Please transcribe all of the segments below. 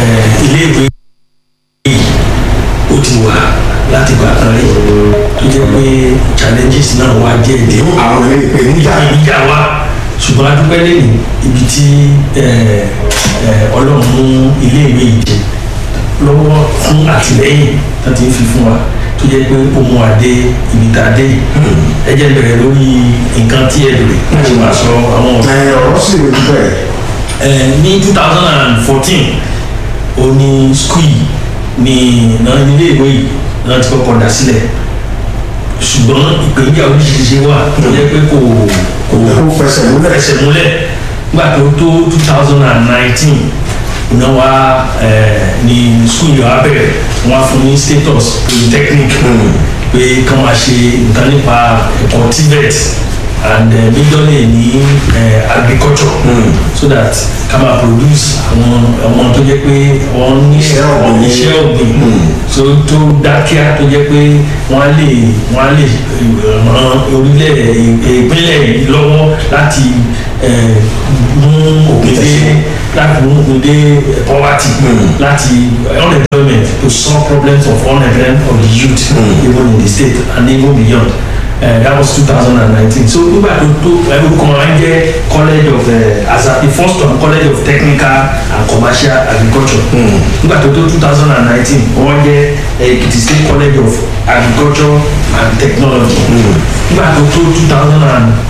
eh, iléèwé ó ti wà láti gbà kan rí tó jẹ́ pé challenges náà wá jẹ́ ìdí àwọn ilé ìpèníjà ìjà wa ṣùgbọ́n a dúpẹ́ lẹ́nu ibi tí eh, eh, ọlọ́run mú iléèwé yìí dé lọ́wọ́ fún àtìlẹ́yìn tó ti ń fi fún wa tó jẹ́ pé ó mú wa dé ibi tá a dé yìí. ẹ jẹ́ bẹ̀rẹ̀ lórí nǹkan tí ẹ bèrè láti máa sọ àwọn ọ̀rọ̀ ẹ ọ̀rọ̀ sì rí bẹ́ẹ̀ Eh, ní two thousand and fourteen ó ní skul yìí ní náà ilé ìwé yìí náà ti kọ́kọ́ dá sílẹ̀ ṣùgbọ́n ìpèníjà oríṣiríṣi wà tó jẹ́ pé kò kò kó fẹsẹ̀ múlẹ̀ fẹsẹ̀ múlẹ̀ nígbà tó tó two thousand and nineteen iná wa eh, ní skul yìí wá bẹ̀rẹ̀ wọ́n á fún ní status polytechnic pé kán máa ṣe nǹkan nípa ẹ̀kọ́ tibet and uh, majorly ní uh, agriculture so that ká máa produce àwọn ọmọ tó jẹ́ pé wọ́n ní Iṣẹ́ ọ̀gbìn. iṣẹ́ ọ̀gbìn so tó dákíá tó jẹ́ pé wọ́n á lè wọ́n á lè eh, ran orílẹ̀ ìpínlẹ̀ yìí lọ́wọ́ láti eh, mú òpin dé láti mú òpin dé poverty láti unemployment to solve problems of unemployment of the youth even in the state and even beyond. Uh, that was 2019 so nígbà tó tó orúkọ wọn jẹ́ college of uh, as a the first one college of technical and commercial agriculture nígbà tó tó 2019 wọ́n jẹ́ Ekiti state college of agriculture and technology nígbà tó tó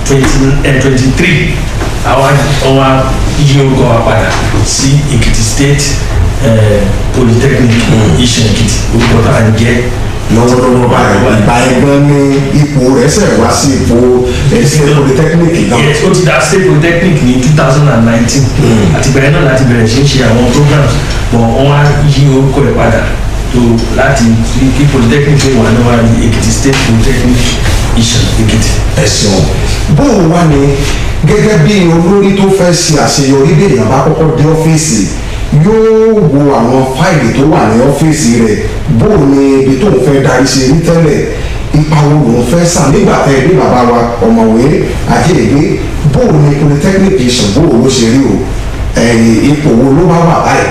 2023 àwa àwa yí orúkọ wa padà sí Ekiti state uh, polytechnic Ìṣàn Èkìtì orúkọ tá à ń jẹ́ lọ́wọ́lọ́wọ́ báyìí ìgbà ẹgbẹ́ ní ipò rẹ̀ ṣẹ̀ wá sí ipò ẹ̀sìn polytechnic náà yes ó ti dá state polytechnic ní two thousand and nineteen àtìgbà yẹn náà láti bẹ̀rẹ̀ sí ń ṣe àwọn programs but wọ́n á yí orúkọ ẹ̀ padà tó láti kí polytechnic lè wà níwá ní Èkìtì state polytechnic Ìṣàn Èkìtì. ẹ̀sìn bóun wá ní gẹ́gẹ́ bí olórí tó fẹ́ ṣe àṣeyọrí bí èèyàn bá kọ́kọ́ dé ọ́fíìsì yóò wo àwọn fáìlì tó wà ní ọ́fíìsì rẹ̀ bóun ni ibi tóun fẹ́ darí ṣe rí tẹ́lẹ̀ ipa wo lòun fẹ́ sàn nígbà tẹ́ bí bàbá wa ọ̀mọ̀wé àjẹ́gbé bóun ni polytechnic Ìṣàn bóun ló ṣe rí o ẹ̀yìn ipò wo ló bá wà báyìí.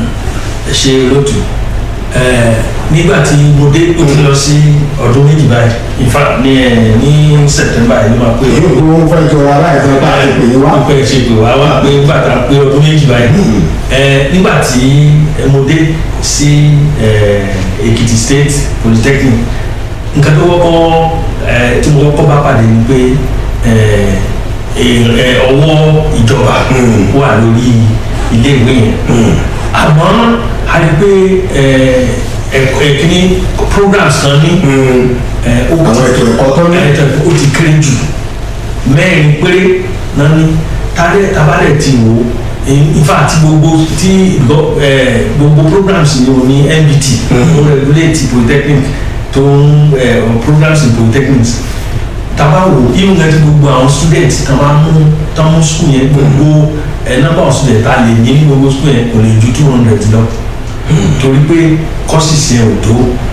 ẹ ṣe lótú ẹ nígbà tí mo dé ó ti lọ sí ọdún méjì báyìí in fact ní ẹ ní September yìí ló máa pé èyí ò ló fẹ́ jọra láìpẹ́ bá a ti pè é wá. pé ṣe pé wá wá pé nígbà tá a pé ọdún méjì báyìí ẹ nígbà tí ẹ mo dé sí ẹ Èkìtì State Polytechnic nǹkan tó wọ́pọ̀ ẹ tí mo wọ́pọ̀ bá pàdé ni pé ẹ ẹ ọwọ́ ìjọba wà lórí iléèwé yẹn àmọ́ a rí pé ẹ ẹ̀kọ́ ẹ̀kíní programs kan ní ẹ ó àwọn ètò ẹ̀kọ́ tó ní. ẹ ó ti kéré jù mẹ́rin péré náà ní tálẹ̀ tabalẹ̀ ti wò ó in fact gbogbo tí gbọ́- ẹ, gbogbo programs ni o ní NBT ó regulate polytechnic tó ń ẹ, programs in polytechnics taba wo even gẹ́gẹ́ tí gbogbo àwọn students tá máa mú tá mú school yẹn gbogbo ẹ number of students tá lè ní ní gbogbo school yẹn kò lè ju two hundred lọ torí pé courses yẹn ò tó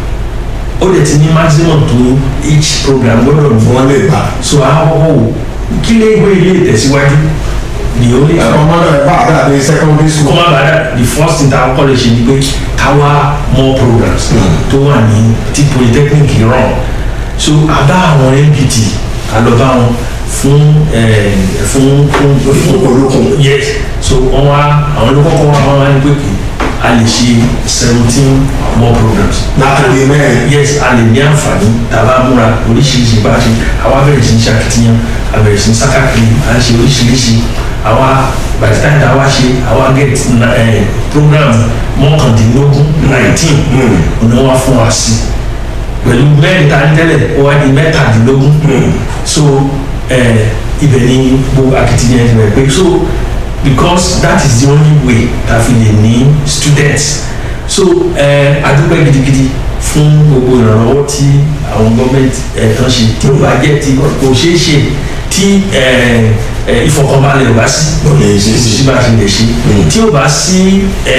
ó dẹ̀ ti ní maximum tó each program gbọ́dọ̀ ní wọ́n lè gbà. so àkọ́kọ́ wò kí lè gbé ilé ìtẹ̀síwájú the only ẹ̀rọ mọ́tò ẹ̀ bá àdá ní secondary school. kọ́má bàdà the first thing tá a kọ́ lè ṣe ni pé ká wá more programs tó wà ní tí polytechnic rán so àbá àwọn NPT àlọ́bá wọn fún ẹ̀, fún fún Olókun. yes so wọ́n wá àwọn ló kọ́kọ́ wá wọ́n wá ní pé kí a lè ṣe seventeen more programs látàrí mẹ́rin. yes a lè ní àǹfààní tàbá múra oríṣiríṣi bá a ṣe àwa bẹ̀rẹ̀ sí ní ṣàkitiyan a bẹ̀rẹ̀ sí ní sákàkiri à ń ṣe oríṣiríṣi àwa by the time tàwa ṣe àwa get na- eh, program mọ́kàndínlógún nineteen ọ̀nà wa fún wa sí pẹ̀lú mẹ́rin tá a ní tẹ́lẹ̀ ó wá di mẹ́tàdínlógún so eh, ibẹ̀ ni gbogbo akitiyan ti bẹ̀rẹ̀ pé so because that is the only way ta fi lè ní students so ẹ adúpẹ́ gidigidi fún gbogbo ìrànlọ́wọ́ tí àwọn gọ́ọ̀mẹ̀ntì ẹ̀ tán ṣe tí ó bá jẹ́ ti kò ṣeé ṣe tí ẹ ẹ ìfọkànbalẹ̀ ò bá sí Kò lè ṣeé ṣe. sí bá a ṣe lè ṣe tí ó bá sí ẹ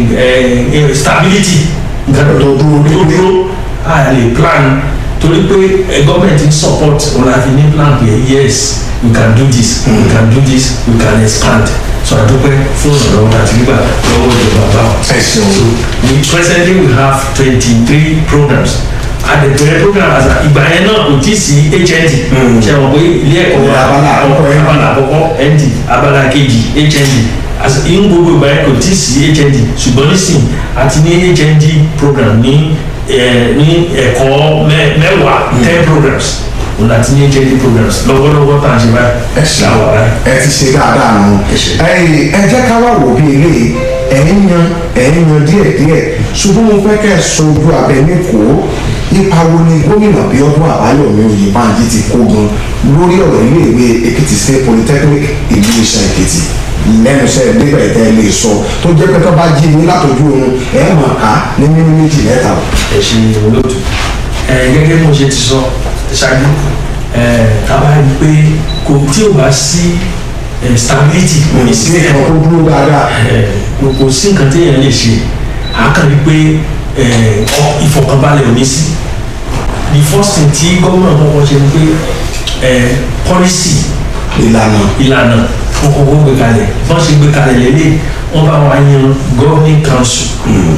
ẹ stability nǹkan tó dúró tó dúró a lè plan torí pé ẹ gọ́ọ̀mẹ̀ntì ń support ọ̀la fi ní plan pé yes we can do this we can do this we can expand so àdúpẹ́ fún ìrànlọ́wọ́ àti gbígbà lọ́wọ́ ìjọba báwọn. ẹ ṣeun. so we presently we have twenty three programs àdẹ̀bẹ̀rẹ̀ program àti ìgbà yẹn náà kò tí ì sí hnd ṣe àwọn pé ilé ẹ̀kọ́ wa Abala àkọ́kọ́ ND. abala àkọ́kọ́ nd abala kejì hnd àti ìhun gbogbo ìgbà yẹn kò tí ì sí hnd ṣùgbọ́n nísìn àti ní hnd program ní ẹ̀ ní ẹ̀kọ́ mẹ́- mẹ́wàá ten programs òun àti ní hnd programs lọ́wọ́lọ́wọ́ tá à ń ṣe báyìí ẹ ṣe láwọ̀ báyìí. ẹ ti ṣe dáadáa nù. Ẹ ṣé. ẹ ẹ jẹ́ ká wá wò bí ilé ẹ̀ ń yan ẹ̀ ń yan díẹ̀díẹ̀ ṣùgbọ́n mo fẹ́ kẹ́ ẹ sojú abẹ ní kó ipa wo ni gómìnà Bíọ́dún Àbáyọ̀mí Oyèbánjí ti kó gan lórí ọ̀rọ̀ iléèwé Èkìtì State Polytechnic ìlú Ìṣàn Èkìtì lẹ́nu iṣẹ́ nígbà ìtẹ́ lè sọ tó jẹ́ pé tó bá jí ní látọjú oorun ẹ̀ mọ̀ ká ní mímí méjì mẹ́ta. ẹ ṣe olóòtú ẹ gẹ́gẹ́ bí mo ṣe ti sọ ṣáájú ẹ tábà rí i pé kò tí ò bá sí ẹ stability ní ní system ìkan tó dúró dáadáa. ẹ kò kò sí nǹkan téèyàn lè ṣe àákàn rí i pé ẹ ọ ìfọ̀kànbalẹ̀ ò ní sí the first thing tí gómìnà kọ́kọ́ ṣe ni pé ẹ policy ìlànà ìlànà wọn kọ́kọ́ gbé kalẹ̀ wọ́n ṣe gbé kalẹ̀ lélẹ̀ wọ́n bá wa yan governing council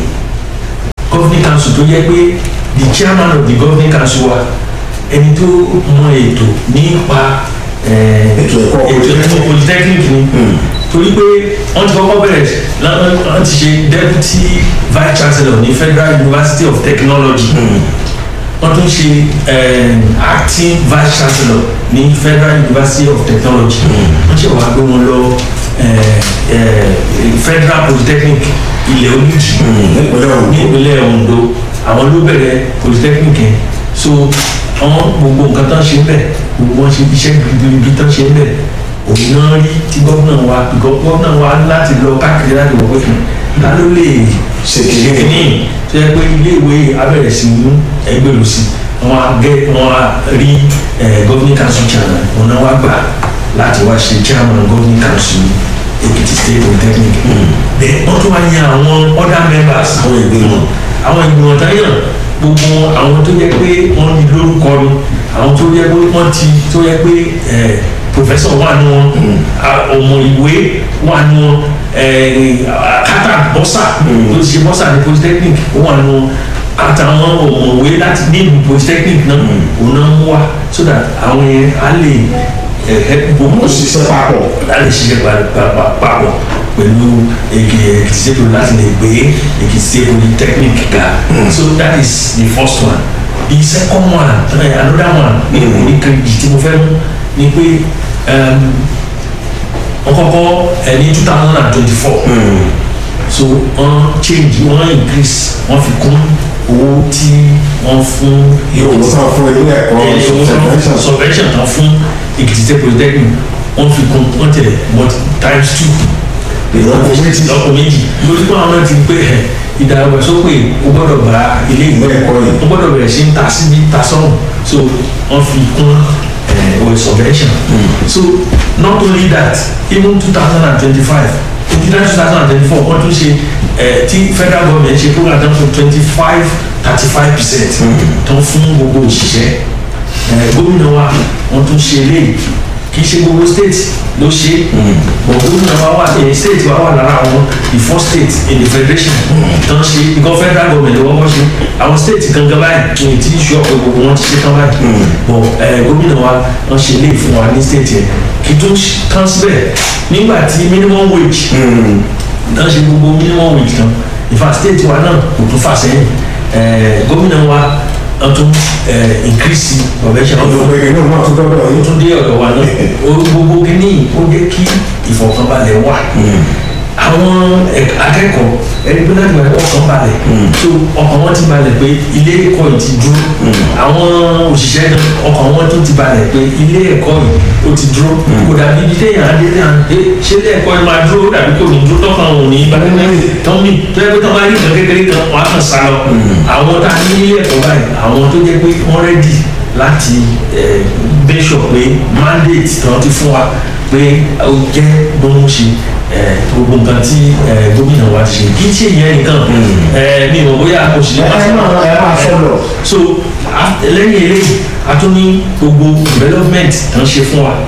governing council tó jẹ́ pé the chairman of the governing council wa ẹni tó mọ ètò nípa eh, Ètò ẹ̀kọ́ ètò ẹ̀kọ́ polytechnic ni torí pé wọ́n ti kọ́kọ́ bẹ̀rẹ̀ lọ́nà wọ́n ti ṣe deputy vice chancellor ní federal university of technology wọ́n tún ṣe eh, acting vice chancellor ní federal university of technology wọ́n ṣe wàá gbé wọn lọ eh, eh, federal polytechnic ilẹ̀ olùjì nípínlẹ̀ Ondo. ní ìpínlẹ̀ Ondo àwọn ló bẹ̀rẹ̀ polytechnic yẹn so àwọn gbogbo nǹkan tán ṣe ń bẹ̀ gbogbo wọn ṣe iṣẹ́ gbìgbìgbì tán ṣe ń bẹ̀ òun náà rí tí gómìnà wa bìkọ́ gómìnà wa láti lọ káàkiri láti wọ̀ pé fún ta ló lè Ṣe kìíní. kìíní tó yẹ pé iléèwé abẹ́rẹ́ sí mú ẹgbẹ́rún sí wọn á gẹ wọn á rí governing council chairman wọn náà wá gbà láti wá ṣe chairman governing council Èkìtì state polytechnic then wọ́n tún wá yan àwọn other members àwọn ìgbìmọ̀ àwọn ìgbìmọ̀ táyàn gbogbo àwọn tó yẹ pé wọ́n ní lórúkọ ni àwọn tó yẹ pé wọ́n ti tó yẹ pé ẹ̀ professor wà ní wọn a- ọmọ ìwé wà ní wọn ẹ̀ kátà bọ́sà tó ti ṣe bọ́sà ní polytechnic ó wà ní wọn àtàwọn ọmọwé láti ní ìlú polytechnic náà òun náà mú wá so that àwọn yẹn á lè ẹ̀ ẹ̀ gbogbo ó ṣiṣẹ́ papọ̀. láti ṣiṣẹ́ pa- pa- pa- papọ̀ pẹ̀lú èkì èkìtì state poly láti lè gbé èkìtì state polytechnic ga so that is the first one the second one uh, another one ní orí kejì tí mo fẹ́ mú ni pé um, wọ́n kọ́kọ́ ẹ̀ ní two thousand and twenty-four so wọ́n change wọ́n increase wọ́n fi kún owó tí wọ́n fún yóò wọ́n sọ fún ilé ẹ̀kọ́ subvention. subvention tán fún èkìtì state polytechnic wọ́n fi kún wọ́n tẹ̀ but times two ìlọ́po méjì lọ́pọ̀ méjì lórí pé àwọn náà ti gbé ẹ̀ ìdàgbàsókè o gbọ́dọ̀ bá ilé ìwé Ilé ẹ̀kọ́ yìí. o gbọ́dọ̀ bẹ̀rẹ̀ sí ń ta síbi ta sọ́run so wọ́n fi kún ẹ̀ o subvention so not only that even two thousand and twenty-five in two thousand and twenty-four wọ́n tún ṣe ẹ̀ tí federal government ṣe program tán fún twenty-five thirty-five percent tán fún gbogbo òṣìṣẹ́ ẹ̀ gómìnà wa wọ́n tún ṣe eléyìí kì í ṣe gbogbo state ló ṣe but gómìnà wa wà ní state wa wà lára àwọn the first state in the federation tán ṣe because federal government ló wọ́pọ̀ ṣe àwọn state gangan báyìí ní ti ṣe ọ̀pọ̀ gbogbo wọn ti ṣe tán báyìí but ẹ̀ gómìnà wa wọ́n ṣe eléyìí fún wa ní state yẹn kì í tún tán síbẹ̀ nígbà tí minimum wage tán ṣe gbogbo minimum wage tán in fact state wa náà kò tún fà sẹ́yìn ẹ̀ gómìnà wa wọ́n tún ẹ̀ increase convention ọdún pé inú náà tún dọ́dọ̀ ó yìí. tún dé ọ̀dọ̀ wa náà o gbogbo kìíní ó jẹ́ kí ìfọ̀kànbalẹ̀ wà àwọn ẹ̀k- akẹ́kọ̀ọ́ ẹni pé láti wáyé ọkàn balẹ̀ so ọkàn wọn ti balẹ̀ pé ilé ẹ̀kọ́ yìí ti dúró àwọn òṣìṣẹ́ náà ọkàn wọn tún ti balẹ̀ pé ilé ẹ̀kọ́ yìí ó ti dúró kò dàbí ibi téèyàn á dé téèyàn dé ṣé ilé ẹ̀kọ́ yìí máa dúró dàbí kò ní dúró tọ́kàn òun ní balẹ̀ tán mi tó yẹ pé tán bá rí nǹkan kékeré kan wọn á kàn sá lọ àwọn tá a ní ilé ẹ̀kọ́ báyìí àwọn tó jẹ́ pé wọ́n rẹ́dì láti make sure pé mandate tí wọ́n ti fún wa pé ó jẹ́ bó ń ṣe eh, gbogbo nǹkan tí eh, gómìnà wa ti ṣe kí tí èèyàn nìkan eh, mi ò bóyá kò sí ẹ ẹ máa ẹ máa sọ lọ. so a- lẹ́yìn eléyìí a tún ní gbogbo development tó ń ṣe fún wa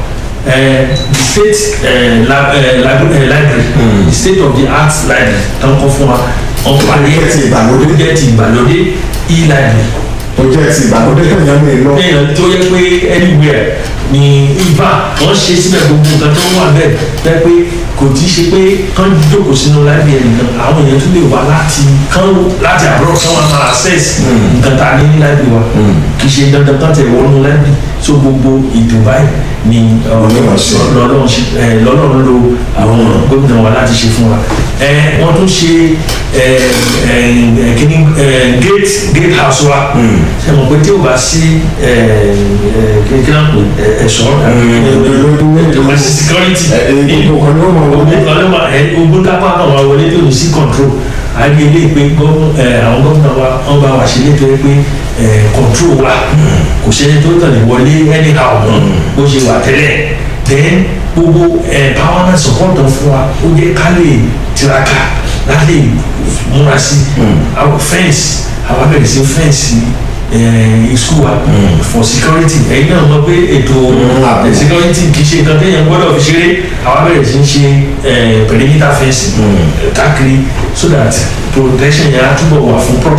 eh, the state eh, lab, eh, lab, eh, library the state of the art library tán kọ́ fún wa wọ́n parí Ó jẹ́ ti ìgbàlódé. ó jẹ́ ti ìgbàlódé e-library tó jẹ́ ti ìgbàlódé kẹ̀yàn mi lọ. èèyàn tó yẹ pé anywhere ni ibà wọ́n ṣe síbẹ̀ gbogbo nǹkan tó wà bẹ́ẹ̀ bẹ́ẹ̀ pé kò tí í ṣe pé kán jókòó sínú library nìkan àwọn èèyàn tún lè wá láti kán láti àbúrò kán wá máa access nǹkan tá a ní ní library wa kì í ṣe dandan kán tẹ̀ wọnú library so gbogbo ètò báyìí ni Ọlọ́run ṣe. lọ́lọ́run ṣe ẹ, lọ́lọ́run lo àwọn gómìnà wa láti ṣe fún wa ẹ wọ́n tún ṣe ẹ ẹ ẹ kíní ẹ gate gate house wa ṣe mọ̀ pé tí o bá sí ẹ ẹ kíní náà pè ẹ ẹ̀ṣọ́ ẹ sí security gbogbo kan ni ó máa wọlé. ogun kan ló máa ẹ ogun kápá náà wà wọlé tí o ní sí control àgbẹ̀ ilé pé gọ́ọ̀mù- ẹ, àwọn gómìnà wa wọ́n bá wa ṣe nítorí pé ẹ, control wa kò ṣe tó tàn lè wọlé anyhow mọ́ bó ṣe wà tẹ́lẹ̀ then gbogbo empowerment support tó fún wa ó jẹ́ ká lè tiraka láti múra sí àwọn fence àwọn abẹ́rẹ́ sí fence eh, school wa for security ẹ̀yin náà mọ̀ pé ètò ààbò. eh, security kì í ṣe nǹkan téèyàn gbọ́dọ̀ fi ṣeré àwọn abẹ́rẹ́ sí ń ṣe eh, perimeter fence eh, káàkiri so that protection yẹn á túbọ̀ wà fún proper.